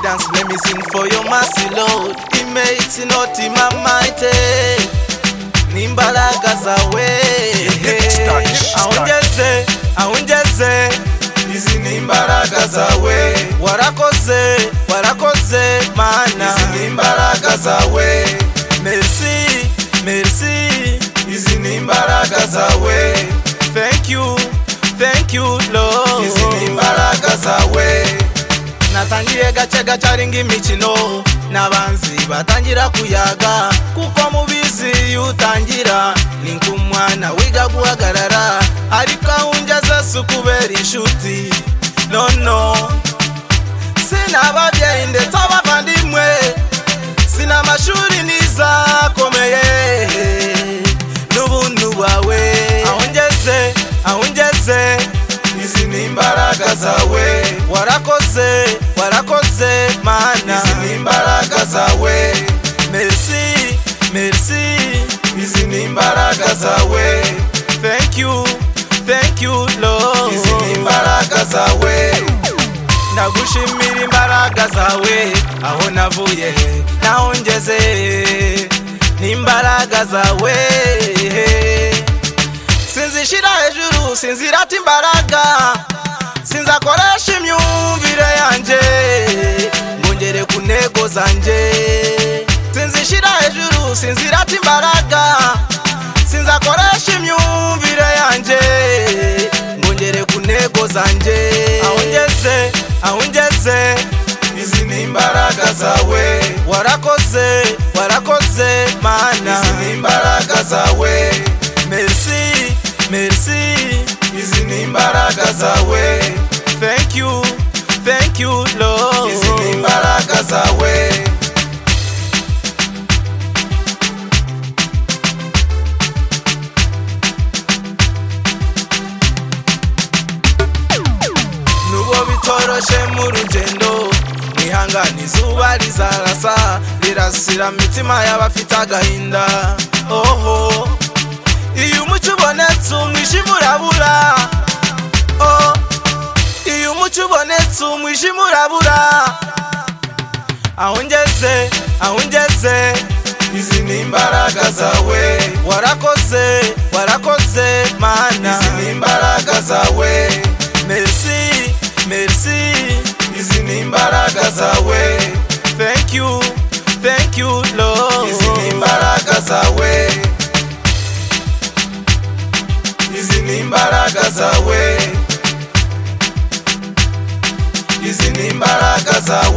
dance, make me sing for your mercy, Lord. He makes it not in my mind. Nimbalagaza we. Aunjeze, aunjeze, izi nimbaraga zawe warakoze warakoze mana izi nimbaraga zawe merci merci izi nimbaraga zawe thank you thank you lord izi nimbaraga zawe natangiye gace gacaringa imikino n'abanzi batangira kuyaga kuko mubizi iyo utangira ni nk'umwana wiga guhagarara ariko aho ungeze si ukubera inshuti nono sinababyeyi ndetse abavandimwe sinamashuri n'izakomeye n'ubuntu bwawe aho ngeze aho ngeze izi nimbaraga zawe warakoze warakoze mana izi nimbaraga zawe merci merci izi nimbaraga zawe thank you thank you lord izi nimbaraga zawe ndagushimira imbaraga zawe aho navuye naho ngeze n'imbaraga zawe sinzishyira hejuru sinzirata imbaraga sinzakoresha imyumvire yanjye ngo ngere ku ntego zanjye sinzishyira hejuru sinzirata imbaraga sinzakoresha imyumvire yanjye ngo ngere ku ntego zanjye aho ngeze aho ngeze izi nimbaraga zawe warakoze warakoze mana izi nimbaraga zawe merci merci izi nimbaraga zawe thank you thank you lord izi nimbaraga zawe nubwo bitoroshe mu rugendo mwihangane izuba rizarasa rirasira imitima y'abafite agahinda oho iyo umucyo ubonetse umwijima urabura oh. iyo umucyo ubonetse umwijima urabura aho ngeze aho ngeze izi nimbaraga zawe warakoze warakoze mana izi nimbaraga zawe merci merci izi nimbaraga zawe thank you thank you lord izi nimbaraga zawe izi nimbaraga zawe izi nimbaraga zawe